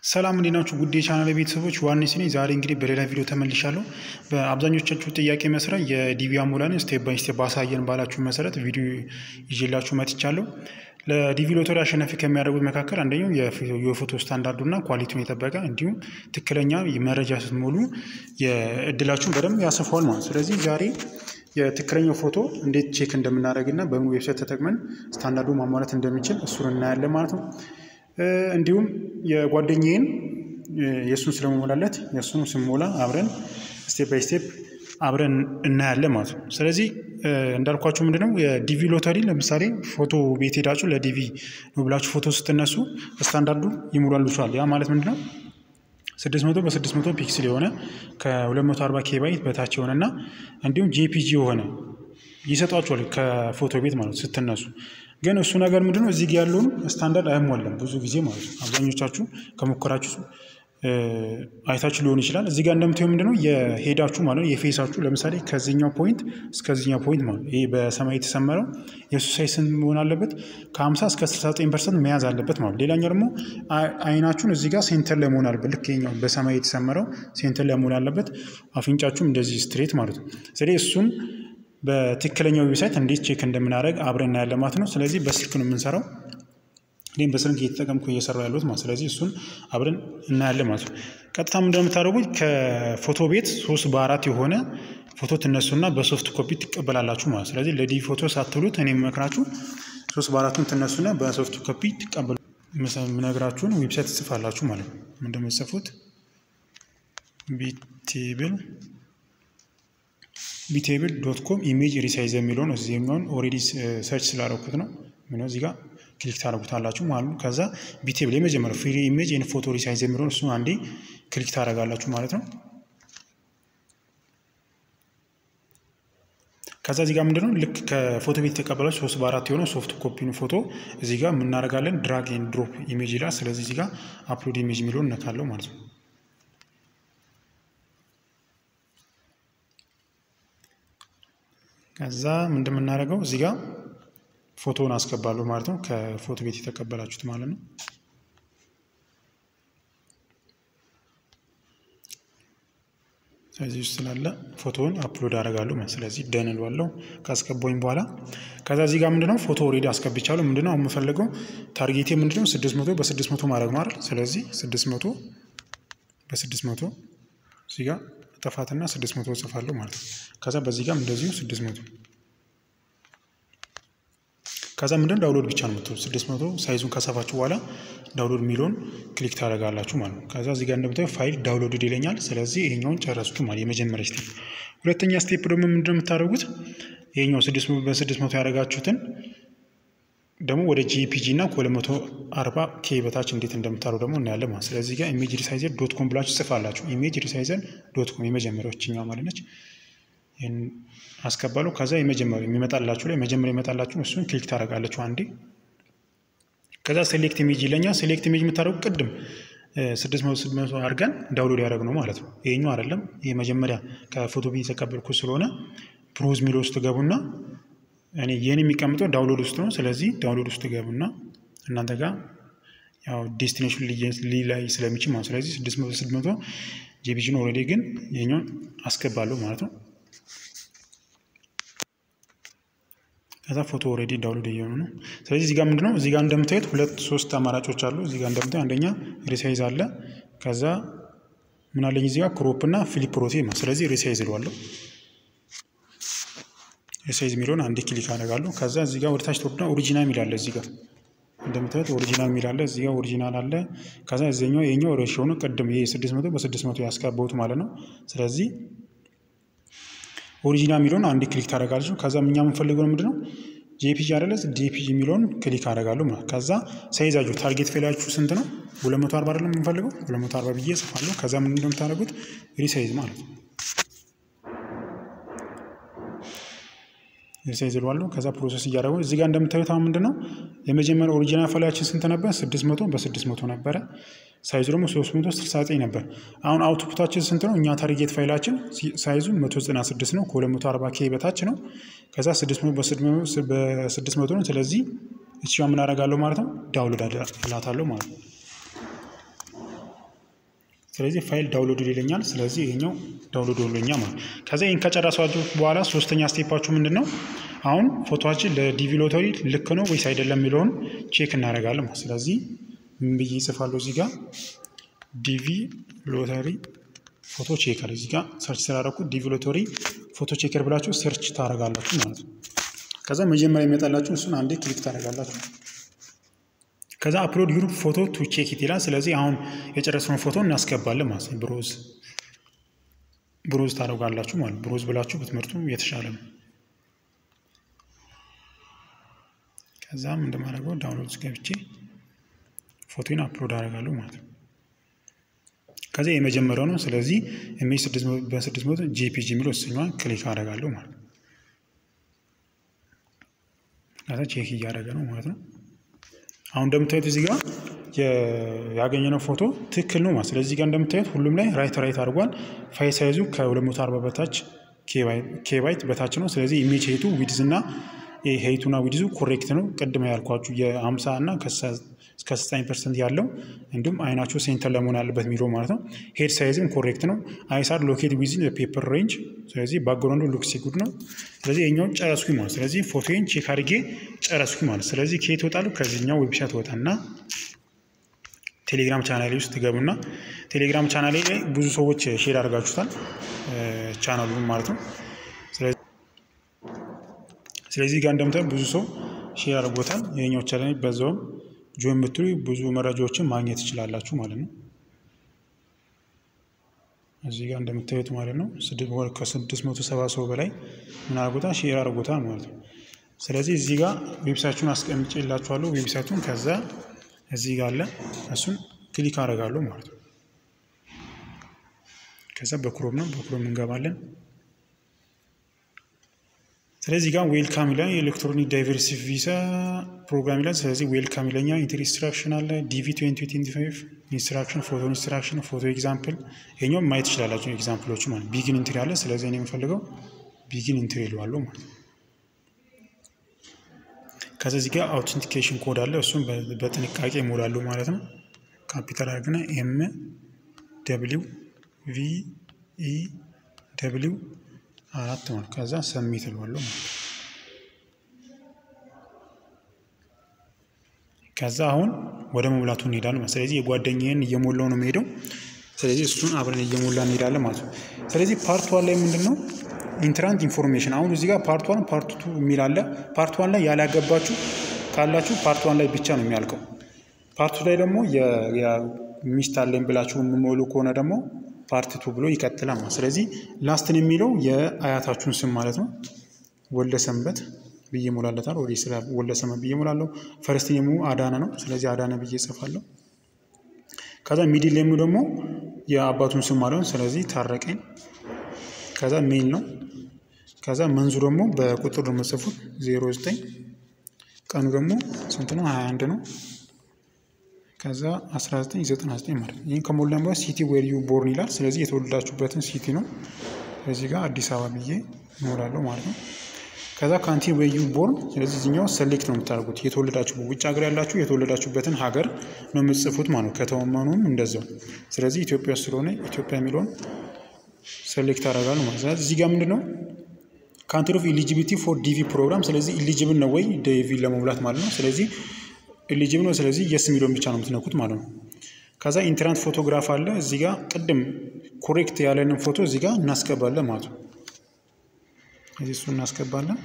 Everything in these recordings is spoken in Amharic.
ሰላም እንዴት ናችሁ? ጉድ የቻናል ቤተሰቦች ዋኔስ ነኝ። ዛሬ እንግዲህ በሌላ ቪዲዮ ተመልሻለሁ። በአብዛኞቻችሁ ጥያቄ መሰረት የዲቪ አሞላን ስቴፕ ባይ ስቴፕ ባሳየን ባላችሁ መሰረት ቪዲዮ ይዤላችሁ መጥቻለሁ። ለዲቪ ሎተሪ አሸናፊ ከሚያደርጉት መካከል አንደኛው የፎቶ ስታንዳርዱና ኳሊቲውን የጠበቀ እንዲሁም ትክክለኛ መረጃ ስትሞሉ የእድላችሁን በደንብ ያሰፋዋል ማለት። ስለዚህ ዛሬ የትክክለኛው ፎቶ እንዴት ቼክ እንደምናደርግና በምን ዌብሳይት ተጠቅመን ስታንዳርዱ ማሟላት እንደሚችል እሱን እናያለን ማለት ነው። እንዲሁም የጓደኛዬን የእሱን ስለመሞላለት የእሱን ስሞላ አብረን ስቴፕ ባይ ስቴፕ አብረን እናያለን ማለት ነው። ስለዚህ እንዳልኳችሁ ምንድነው የዲቪ ሎተሪ ለምሳሌ ፎቶ ቤት ሄዳችሁ ለዲቪ ነው ብላችሁ ፎቶ ስትነሱ ስታንዳርዱ ይሞላሉችኋል። ያ ማለት ምንድነው 600 በ600 ፒክስል የሆነ ከ240 ኬባይት በታች የሆነና እንዲሁም ጄፒጂ የሆነ ይሰጧችኋል ከፎቶ ቤት ማለት ስትነሱ። ግን እሱ ነገር ምንድነው እዚህ ጋር ያለውን ስታንዳርድ አይሟላም ብዙ ጊዜ ማለት ነው። አብዛኞቻችሁ ከሞከራችሁ አይታችሁ ሊሆን ይችላል። እዚህ ጋር እንደምታዩ ምንድነው የሄዳችሁ ማለት የፌሳችሁ ለምሳሌ ከዚህኛው ፖይንት እስከዚህኛው ፖይንት ማለት ይሄ በሰማይ የተሰመረው የእሱ ሳይዝ ስንት መሆን አለበት? ከ50 እስከ 69 ፐርሰንት መያዝ አለበት ማለት። ሌላኛው ደግሞ አይናችሁን እዚህ ጋር ሴንተር ላይ መሆን አለበት። ልክ ይኸኛው በሰማይ የተሰመረው ሴንተር ላይ መሆን አለበት። አፍንጫችሁም እንደዚህ ስትሬት ማለት ነው። ስለዚህ እሱን በትክክለኛው ዌብሳይት እንዴት ቼክ እንደምናደርግ አብረን እናያለን ማለት ነው። ስለዚህ በስልክ ነው የምንሰራው። እኔም በስልክ እየተጠቀምኩ እየሰራ ያለሁት ማለት ስለዚህ እሱን አብረን እናያለን ማለት ነው። ቀጥታ እንደምታደርጉት ከፎቶ ቤት ሶስት በአራት የሆነ ፎቶ ትነሱና በሶፍት ኮፒ ትቀበላላችሁ ማለት ስለዚህ ለዲቪ ፎቶ ሳትሉት እኔ የምመክራችሁ ሶስት በአራቱን ትነሱና በሶፍት ኮፒ ትቀበሉ የምነግራችሁን ዌብሳይት ትጽፋላችሁ ማለት ነው። እንደምትጽፉት ቢቴብል ቢቴብል ዶት ኮም ኢሜጅ ሪሳይዝ የሚለውን እዚህኛውን ኦልሬዲ ሰርች ስላደረኩት ነው። ምነው እዚህ ጋር ክሊክ ታደርጉታላችሁ ማለት ነው። ከዛ ቢቴብል የመጀመሪያው ፍሪ ኢሜጅ ኤንድ ፎቶ ሪሳይዝ የሚለውን እሱን አንዴ ክሊክ ታደርጋላችሁ ማለት ነው። ከዛ እዚህ ጋር ምንድነው ልክ ከፎቶ ቤት የተቀበላችሁ ሶስት በአራት የሆነው ሶፍት ኮፒን ፎቶ እዚህ ጋር የምናደርጋለን ድራግ ኤንድ ድሮፕ ኢሜጅ ይላል። ስለዚህ እዚህ ጋር አፕሎድ ኢሜጅ የሚለውን እነካለው ማለት ነው። ከዛ ምንድን የምናደርገው እዚህ ጋር ፎቶውን አስገባለሁ ማለት ነው። ከፎቶ ቤት የተቀበላችሁት ማለት ነው። ስለዚህ ውስጥ ስላለ ፎቶውን አፕሎድ አደርጋለሁ ማለት ስለዚህ ደን እለዋለሁ ካስገባኝ በኋላ ከዛ እዚህ ጋር ምንድነው ፎቶ ኦልሬዲ አስገብቻለሁ። ምንድነው አሁን የምፈልገው ታርጌቴ ምንድነው ስድስት መቶ በስድስት መቶ ማድረግ ማለት ስለዚህ ስድስት መቶ በስድስት መቶ እዚህ ጋር ጥፋትና ስድስት መቶ እጽፋለሁ ማለት ነው። ከዛ በዚህ ጋር እንደዚሁ ስድስት መቶ ከዛ ምንድን ዳውንሎድ ብቻ ነው የምትሉት ስድስት መቶ ሳይዙን ከሰፋችሁ በኋላ ዳውንሎድ የሚለውን ክሊክ ታደርጋላችሁ ማለት ነው። ከዛ እዚህ ጋር እንደምታዩ ፋይል ዳውንሎድ ይለኛል። ስለዚህ ይሄኛውን ጨረስኩት ማለት የመጀመሪያ ስቴፕ። ሁለተኛ ስቴፕ ደግሞ ምንድን ነው የምታደርጉት ይሄኛው በስድስት መቶ ያደረጋችሁትን ደግሞ ወደ ጂፒጂ እና ከሁለት መቶ አርባ ኬ በታች እንዴት እንደምታሩ ደግሞ እናያለን ማለት ስለዚህ ጋር ኢሜጅ ሪሳይዘር ዶት ኮም ብላችሁ ጽፋላችሁ። ኢሜጅ ሪሳይዘር ዶት ኮም የመጀመሪያው ችኛዋ ማለት ነች። ይህን አስገባለሁ። ከዛ የመጀመሪያው የሚመጣላችሁ ላይ መጀመሪያ ይመጣላችሁ እሱን ክሊክ ታደርጋለችሁ አንዴ። ከዛ ሴሌክት ኢሜጅ ይለኛል። ሴሌክት ኢሜጅ የምታደርጉ ቅድም ስድስት መቶ ስድስት መቶ አድርገን ዳውንሎድ ያደረግነው ማለት ነው። ይሄኛው አይደለም የመጀመሪያ ከፎቶ ቤት የተቀበልኩት ስለሆነ ፕሮዝ ሚል ውስጥ ገቡና እኔ ይህን የሚቀምጠው ዳውንሎድ ውስጥ ነው። ስለዚህ ዳውንሎድ ውስጥ ገቡና እናንተ ጋር ያው ዴስቲኔሽን ሊላይ ስለሚችል ማለት ስለዚህ ስድስት መቶ ስድስት መቶ ጂቢጂን ኦልሬዲ ግን ይሄኛውን አስገባለሁ ማለት ነው። ከዛ ፎቶ ኦልሬዲ ዳውንሎድ እየሆኑ ነው። ስለዚህ እዚህ ጋር ምንድነው እዚህ ጋር እንደምታዩት ሁለት ሶስት አማራጮች አሉ። እዚህ ጋር እንደምታዩት አንደኛ ሪሳይዝ አለ። ከዛ ምን አለኝ እዚህ ጋር ክሮፕ እና ፍሊፕ ሮቴት ነው። ስለዚህ ሪሳይዝ እለዋለሁ። ሪሳይዝ የሚለውን አንዴ ክሊክ አደርጋለሁ። ከዛ እዚህ ጋር ወደታች ተወርድና ኦሪጂናል የሚል አለ እዚህ ጋር እንደምታዩት ኦሪጂናል የሚል አለ። እዚህ ጋር ኦሪጂናል አለ። ከዛ እዚኛው የኛው ሬሽዮ ነው። ቅድም ይሄ ስድስት መቶ በስድስት መቶ ያስገባሁት ማለት ነው። ስለዚህ ኦሪጂናል የሚለውን አንዴ ክሊክ ታደርጋለች። ከዛ እኛ የምንፈልገው ምንድን ነው ጄፒጂ አይደለ? ጄፒጂ የሚለውን ክሊክ አደርጋለሁ ማለት ከዛ ሳይዛችሁ ታርጌት ፌላችሁ ስንት ነው? ሁለት መቶ አርባ አይደለም የምንፈልገው ሁለት መቶ አርባ ብዬ ጽፋለሁ። ከዛ ምን እንደምታደርጉት ሪሳይዝ ማለት ነው ሪሳይዝ እለዋለሁ። ከዛ ፕሮሰስ እያደረጉ እዚህ ጋር እንደምታዩት አሁን ምንድን ነው የመጀመሪያ ኦሪጂናል ፋይላችን ስንት ነበር? ስድስት መቶ በስድስት መቶ ነበረ። ሳይዙ ደግሞ ሶስት መቶ ስልሳ ዘጠኝ ነበር። አሁን አውትፑታችን ስንት ነው? እኛ ታርጌት ፋይላችን ሳይዙ መቶ ዘጠና ስድስት ነው። ከሁለት መቶ አርባ ኬ በታች ነው። ከዛ ስድስት መቶ በስድስት መቶ ነው። ስለዚህ እቺ ምን አደርጋለሁ ማለት ነው ዳውንሎድ እላታለሁ ማለት ነው። ስለዚህ ፋይል ዳውንሎድ ይለኛል። ስለዚህ ይሄኛው ዳውንሎድ ይለኛል ማለት ከዛ ይህን ከጨረሷችሁ በኋላ ሶስተኛ ስቴፓችሁ ምንድን ነው? አሁን ፎቶችን ለዲቪ ሎተሪ ልክ ነው ወይስ አይደለም የሚለውን ቼክ እናደርጋለን። ስለዚህ ምን ብዬ ይጽፋለሁ እዚህ ጋር ዲቪ ሎተሪ ፎቶ ቼከር እዚህ ጋር ሰርች ስላደረኩ ዲቪ ሎተሪ ፎቶ ቼከር ብላችሁ ሰርች ታደርጋላችሁ ማለት ነው። ከዛ መጀመሪያ የሚመጣላችሁ እሱን አንዴ ክሊክ ታደርጋላችሁ። ከዛ አፕሎድ ዩር ፎቶ ቱ ቼክ ኢት ይላል። ስለዚህ አሁን የጨረስነው ፎቶ እናስገባለን ማለት ነው። ብሮዝ ብሮዝ ታደርጋላችሁ ማለት ብሮዝ ብላችሁ ብትመርጡ የተሻለ ነው። ከዛም እንደማደርገው ዳውንሎድ ገብቼ ፎቶን አፕሎድ አደርጋለሁ ማለት ነው። ከዚያ የመጀመሪያው ነው። ስለዚህ ኢሜጅ በስድስት መቶ ጂፒጂ የሚለው እሱኛዋን ክሊክ አደርጋለሁ ማለት ነው። ከዛ ቼክ እያደረገ ነው ማለት ነው። አሁን እንደምታዩት እዚህ ጋር ያገኘነው ፎቶ ትክክል ነው ማለት ስለዚህ ጋር እንደምታዩት ሁሉም ላይ ራይት ራይት አድርጓል። ፋይል ሳይዙ ከ240 በታች ኬባይት በታች ነው። ስለዚህ ኢሜጅ ሄቱ ዊድዝ እና ሄይቱና ዊድዙ ኮሬክት ነው። ቅድመ ያልኳችሁ የ50 እና እስከ 9 ፐርሰንት ያለው እንዲሁም አይናቸው ሴንተር ለመሆን ያለበት የሚለው ማለት ነው። ሄድ ሳይዝም ኮሬክት ነው። አይሳር ሎኬት ዊዝን ፔፐር ሬንጅ። ስለዚህ ባክግራውንዱ ሉክስ ጉድ ነው። ስለዚህ የኛውን ጨረስኩኝ ማለት ስለዚህ ፎቶዬን ቼክ አድርጌ ጨረስኩኝ ማለት ስለዚህ ከየት እወጣለሁ? ከዚህኛው ዌብሳይት ወጣና ቴሌግራም ቻናሌ ውስጥ ትገቡና ቴሌግራም ቻናሌ ላይ ብዙ ሰዎች ሼር አድርጋችሁታል ቻናሉን ማለት ነው። ስለዚህ ጋር እንደምታዩ ብዙ ሰው ሼር አድርጎታል። ይሄኛው ቻናሌ በዛውም ጆይን ብትሉ ብዙ መረጃዎችን ማግኘት ትችላላችሁ ማለት ነው። እዚህ ጋር እንደምታዩት ማለት ነው ከስድስት መቶ ሰባ ሰው በላይ ምን አድርጎታል ሼር አድርጎታል ማለት ነው። ስለዚህ እዚህ ጋር ዌብሳይቱን አስቀምጬላችኋለሁ። ዌብሳይቱን ከዛ እዚህ ጋር አለ እሱን ክሊክ አደርጋለሁ ማለት ነው። ከዛ በክሮም ነው በክሮም እንገባለን። ስለዚህ ጋር ዌልካም ይላል የኤሌክትሮኒክ ዳይቨርሲቲ ቪዛ ፕሮግራም ይላል። ስለዚህ ዌልካም ይለኛ ኢንትሪ ኢንስትራክሽን አለ ዲቪ 2025 ኢንስትራክሽን ፎቶ ኢንስትራክሽን ፎቶ ኤግዛምፕል ይሄኛውም ማየት ትችላላችሁ። ኤግዛምፕሎች ማለት ቢጊን ኢንትሪ አለ። ስለዚህ እኔ የምፈልገው ቢጊን ኢንትሪ ይለዋለሁ ማለት ነው። ከዛ እዚህ ጋር አውተንቲኬሽን ኮድ አለ። እሱም በጥንቃቄ እሞላለሁ ማለት ነው። ካፒታል አድርግና ኤም ደብሊው ቪ ኢ ደብሊው አራት ማለት ከዛ ሰሚት እለዋለሁ ማለት ነው። ከዛ አሁን ወደ መሙላቱ እንሄዳለን ማለት ስለዚህ የጓደኛዬን እየሞላው ነው የምሄደው። ስለዚህ እሱን አብረን እየሞላ እንሄዳለን ማለት ነው። ስለዚህ ፓርት ዋን ላይ ምንድን ነው ኢንትራንት ኢንፎርሜሽን አሁን እዚህ ጋር ፓርት ዋን ፓርት ቱ የሚል አለ። ፓርት ዋን ላይ ያላገባችሁ ካላችሁ ፓርት ዋን ላይ ብቻ ነው የሚያልቀው። ፓርት ቱ ላይ ደግሞ ሚስት አለኝ ብላችሁ የምሞሉ ከሆነ ደግሞ ፓርት ቱ ብሎ ይቀጥላል ማለት ስለዚህ ላስትን የሚለው የአያታችሁን ስም ማለት ነው። ወልደ ሰንበት ብዬ ሞላለታል። ወደ ስራ ወልደ ሰንበት ብዬ ሞላለሁ። ፈርስት ኔሙ አዳነ ነው። ስለዚህ አዳነ ብዬ እጽፋለሁ። ከዛ ሚድል ኔሙ ደግሞ የአባቱን ስም ማለት ነው። ስለዚህ ታረቀኝ ከዛ ሜል ነው። ከዛ መንዙ ደግሞ በቁጥር ነው የምጽፉት ዜሮ ዘጠኝ ቀኑ ደግሞ ስንት ነው? ሀያ አንድ ነው። ከዛ 1999 ማለት ነው። ይህን ከሞላን በኋላ ሲቲ ዌር ዩ ቦርን ይላል። ስለዚህ የተወለዳችሁበትን ሲቲ ነው። ስለዚህ ጋር አዲስ አበባ ብዬ እሞላለሁ ማለት ነው። ከዛ ካንቲ ዌር ዩ ቦርን፣ ስለዚህ እዚኛው ሰሌክት ነው የምታደርጉት። የተወለዳችሁ ውጭ ሀገር ያላችሁ የተወለዳችሁበትን ሀገር ነው የምትጽፉት ማለት ነው። ከተወመኑም እንደዛው። ስለዚህ ኢትዮጵያ ስለሆነ ኢትዮጵያ የሚለውን ሴሌክት አደርጋለሁ ማለት ነው። እዚህ ጋር ምንድን ነው ካንትሪ ኦፍ ኢሊጂቢሊቲ ፎር ዲቪ ፕሮግራም። ስለዚህ ኢሊጂብል ነው ወይ ዲቪ ለመሙላት ማለት ነው። ስለዚህ ኢሊጂብል ነው። ስለዚህ የስ የሚለውን ብቻ ነው የምትነኩት ማለት ነው። ከዛ ኢንትራንት ፎቶግራፍ አለ እዚህ ጋር ቅድም ኮሬክት ያለንን ፎቶ እዚህ ጋር እናስገባለን ማለት ነው። እዚህ እሱ እናስገባለን።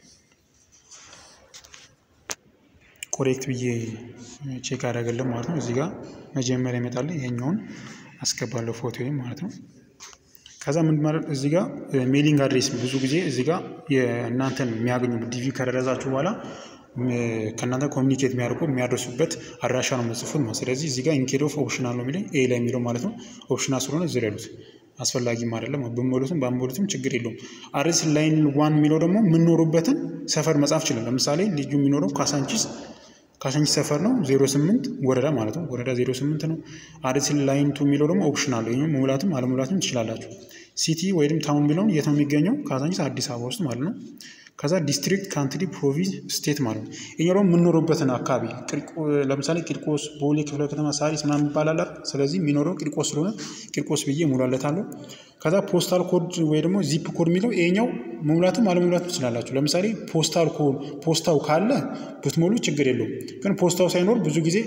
ኮሬክት ብዬ ቼክ አደረገልን ማለት ነው። እዚህ ጋር መጀመሪያ ይመጣል። ይሄኛውን አስገባለሁ ፎቶ ማለት ነው። ከዛ ምን ማለት እዚህ ጋር ሜሊንግ አድሬስ ብዙ ጊዜ እዚህ ጋር የእናንተን የሚያገኙ ዲቪ ከደረሳችሁ በኋላ ከእናንተ ኮሚኒኬት የሚያደርጉ የሚያደርሱበት አድራሻ ነው የምጽፉት ማለት ስለዚህ እዚህ ጋር ኢንኬድ ኦፍ ኦፕሽናል ነው የሚለኝ ኤ ላይ የሚለው ማለት ነው። ኦፕሽናል ስለሆነ እዚህ ያሉት አስፈላጊም አይደለም። ብሞሉትም ባንሞሉትም ችግር የለውም። አድሬስ ላይን ዋን የሚለው ደግሞ የምንኖሩበትን ሰፈር መጻፍ ችላል። ለምሳሌ ልጁ የሚኖረው ካሳንቺስ ካሳንቺስ ሰፈር ነው ዜሮ ስምንት ወረዳ ማለት ነው። ወረዳ ዜሮ ስምንት ነው። አድሬስ ላይን ቱ የሚለው ደግሞ ኦፕሽናል ነው። ይህም መሙላትም አለመሙላትም ትችላላችሁ። ሲቲ ወይም ታውን የሚለውን የት ነው የሚገኘው? ካሳንቺስ አዲስ አበባ ውስጥ ማለት ነው። ከዛ ዲስትሪክት፣ ካንትሪ፣ ፕሮቪንስ፣ ስቴት ማለት ነው። ይሄኛው ደግሞ የምንኖርበትን አካባቢ ለምሳሌ ቂርቆስ፣ ቦሌ ክፍለ ከተማ፣ ሳሪስ ምናምን ይባላል። ስለዚህ የሚኖረው ቂርቆስ ስለሆነ ቂርቆስ ብዬ እሞላለታለሁ። ከዛ ፖስታል ኮድ ወይ ደግሞ ዚፕ ኮድ የሚለው ይሄኛው መሙላትም አለመሙላትም ትችላላችሁ። ለምሳሌ ፖስታል ኮድ ፖስታው ካለ ብትሞሉ ችግር የለውም። ግን ፖስታው ሳይኖር ብዙ ጊዜ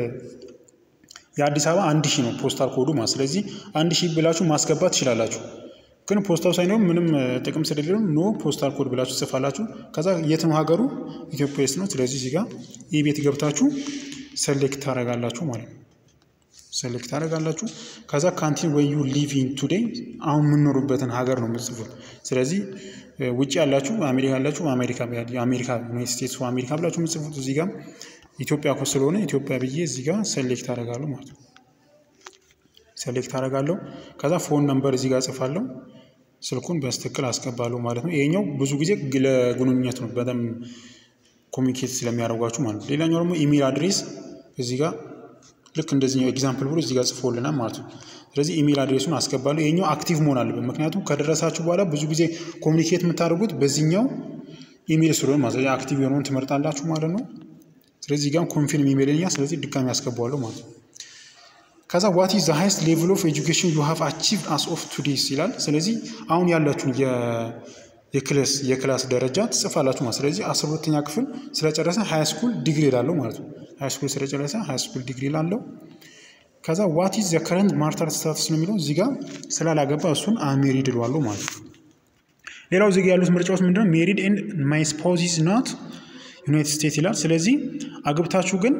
የአዲስ አበባ አንድ ሺህ ነው ፖስታል ኮዱ ማለት ስለዚህ አንድ ሺህ ብላችሁ ማስገባት ትችላላችሁ። ግን ፖስታው ሳይኖር ምንም ጥቅም ስለሌለው ኖ ፖስታል ኮድ ብላችሁ ትጽፋላችሁ። ከዛ የት ነው ሀገሩ? ኢትዮጵያ ውስጥ ነው። ስለዚህ እዚህ ጋር ይህ ቤት ገብታችሁ ሰሌክት ታደርጋላችሁ ማለት ነው። ሰሌክት ታደርጋላችሁ። ከዛ ካንትሪ ወይ ዩ ሊቭ ኢን ቱዴይ አሁን የምንኖሩበትን ሀገር ነው የምትጽፉት። ስለዚህ ውጭ ያላችሁ አሜሪካ ያላችሁ አሜሪካ የአሜሪካ ዩናይትድ ስቴትስ አሜሪካ ብላችሁ የምትጽፉት እዚህ ጋር ኢትዮጵያ እኮ ስለሆነ ኢትዮጵያ ብዬ እዚህ ጋር ሰሌክት አደርጋለሁ ማለት ነው። ሰሌክት አደርጋለሁ። ከዛ ፎን ነምበር እዚህ ጋር ጽፋለሁ። ስልኩን በስትክክል አስገባለሁ ማለት ነው። ይሄኛው ብዙ ጊዜ ለግንኙነት ነው በጣም ኮሚኒኬት ስለሚያደርጓችሁ ማለት ነው። ሌላኛው ደግሞ ኢሜል አድሬስ እዚህ ጋር ልክ እንደዚህ ኤግዛምፕል ብሎ እዚህ ጋር ጽፎልናል ማለት ነው። ስለዚህ ኢሜል አድሬሱን አስገባለሁ። ይሄኛው አክቲቭ መሆን አለበት። ምክንያቱም ከደረሳችሁ በኋላ ብዙ ጊዜ ኮሚኒኬት የምታደርጉት በዚህኛው ኢሜል ስለሆነ ማለት ነው። አክቲቭ የሆነውን ትመርጣላችሁ ማለት ነው። ስለዚህ ጋር ኮንፊርም ኢሜይልኛ ስለዚህ ድጋሚ ያስገባዋለሁ ማለት ነው። ከዛ ዋት ኢዝ ዘ ሃይስት ሌቭል ኦፍ ኤጁኬሽን ዩ ሃቭ አቺቭድ አስ ኦፍ ቱዴይስ ይላል። ስለዚህ አሁን ያላችሁን የክላስ የክላስ ደረጃ ትጽፋላችሁ ማለት ስለዚህ አስራ ሁለተኛ ክፍል ስለጨረሰ ሀይ ስኩል ዲግሪ ላለው ማለት ነው። ሀይ ስኩል ስለጨረሰ ሀይ ስኩል ዲግሪ ላለው። ከዛ ዋት ኢዝ ዘ ከረንት ማርታል ስታትስ ነው የሚለው እዚህ ጋር ስላላገባ እሱን አሜሪድ እለዋለሁ ማለት ነው። ሌላው እዚህ ጋር ያሉት ምርጫዎች ምንድነው? ሜሪድ ኤንድ ማይ ስፓውስ ኢዝ ናት ዩናይትድ ስቴትስ ይላል። ስለዚህ አግብታችሁ ግን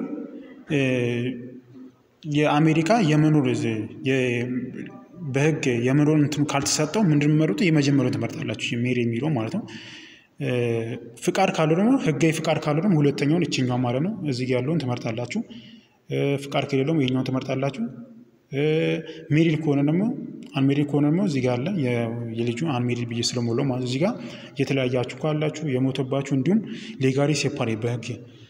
የአሜሪካ የመኖር በህግ የመኖር እንትኑ ካልተሰጠው ምንድን መረጡ የመጀመሪያውን ትመርጣላችሁ ሜሪ የሚለው ማለት ነው። ፍቃድ ካለው ደግሞ ህጋዊ ፍቃድ ካለው ደግሞ ሁለተኛውን እችኛው ማለት ነው እዚህ ጋ ያለውን ትመርጣላችሁ። ፍቃድ ከሌለውም ይሄኛውን ትመርጣላችሁ። ሜሪድ ከሆነ ደግሞ አንሜሪድ ከሆነ ደግሞ እዚህ ጋር አለ የልጁ አንሜሪድ ብዬ ስለሞላው ማለት እዚህ ጋር የተለያያችሁ ካላችሁ የሞተባችሁ እንዲሁም ሌጋሪ ሴፓሬ በህግ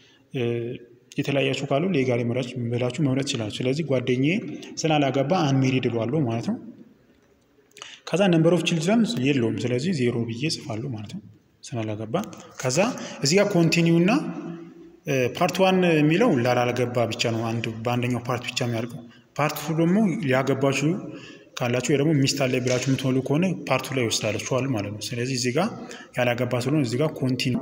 የተለያያችሁ ካሉ ሌጋሊ መራጭ ብላችሁ መምረጥ ይችላል። ስለዚህ ጓደኛዬ ስላላገባ አንሜሪድ እለዋለሁ ማለት ነው። ከዛ ነምበር ኦፍ ችልድረን የለውም። ስለዚህ ዜሮ ብዬ ጽፋለሁ ማለት ነው ስላላገባ። ከዛ እዚህ ጋር ኮንቲኒው እና ፓርት ዋን የሚለው ላላገባ ብቻ ነው አንድ በአንደኛው ፓርት ብቻ የሚያደርገው። ፓርት ቱ ደግሞ ሊያገባችሁ ካላችሁ ወይ ደግሞ ሚስት አለ ብላችሁ የምትሞሉ ከሆነ ፓርቱ ላይ ይወስዳላችኋል ማለት ነው። ስለዚህ እዚህ ጋር ያላገባ ስለሆነ እዚህ ጋር ኮንቲኒ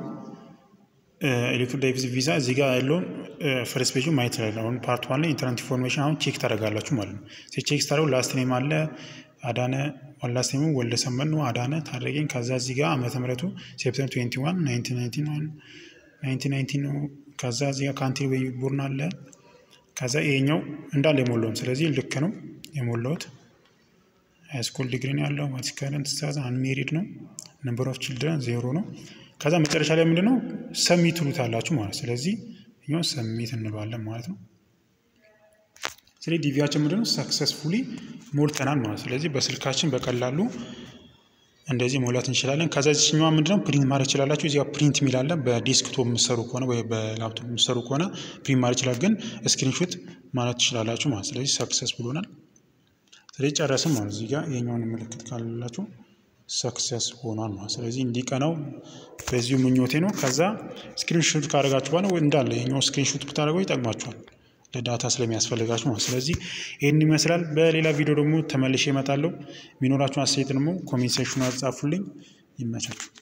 ኤሌክትሪክ ዳይቪዝ ቪዛ እዚህ ጋር ያለውን ፈርስት ፔጁ ማየት ይችላል። አሁን ፓርት ዋን ላይ ኢንተርኔት ኢንፎርሜሽን አሁን ቼክ ታደርጋላችሁ ማለት ነው። ቼክ ስታደርጉ ላስት ኔም አለ አዳነ ላስት ኔሙ ወልደ ሰንበት ነው አዳነ ታደረገኝ። ከዛ እዚህ ጋር ዓመተ ምሕረቱ ሴፕተምበር ትዌንቲ ዋን ናይንቲን ናይንቲን ነው። ከዛ እዚህ ጋር ካንትሪ ወይ ቦርን አለ። ከዛ ይሄኛው እንዳለ የሞላውም ስለዚህ ልክ ነው የሞላውት ሃይስኩል ዲግሪ ነው ያለው። ዋትስ ከረንት ስታተስ አንሜሪድ ነው። ነምበር ኦፍ ችልድረን ዜሮ ነው። ከዛ መጨረሻ ላይ ምንድነው ሰሚት ትሉታላችሁ ማለት ስለዚህ እኛው ሰሚት እንለዋለን ማለት ነው። ስለዚህ ዲቪያችን ምንድነው ሰክሰስፉሊ ሞልተናል ማለት ስለዚህ በስልካችን በቀላሉ እንደዚህ መውላት እንችላለን። ከዛ ዚችኛዋ ምንድነው ፕሪንት ማድረግ ይችላላችሁ። እዚጋ ፕሪንት የሚላለ በዴስክቶፕ የምሰሩ ከሆነ ወይ በላፕቶፕ የምሰሩ ከሆነ ፕሪንት ማድረግ ይችላል። ግን ስክሪንሾት ማለት ትችላላችሁ ማለት ስለዚህ ሰክሰስ ብሎናል። ስለዚህ ጨረስም ማለት እዚህ ጋር የኛውን ምልክት ካላላችሁ ሰክሰስ ሆኗል ማለት ስለዚህ እንዲቀናው በዚሁ ምኞቴ ነው። ከዛ ስክሪንሾት ካደረጋችሁ በኋላ እንዳለ የኛው ስክሪንሾት ብታደርገው ይጠቅማችኋል ለዳታ ስለሚያስፈልጋችሁ ማለት ስለዚህ ይህን ይመስላል። በሌላ ቪዲዮ ደግሞ ተመልሼ እመጣለሁ። የሚኖራችሁን አስተያየት ደግሞ ኮሜንት ሴክሽኑ አጻፉልኝ። ይመቻችሁ።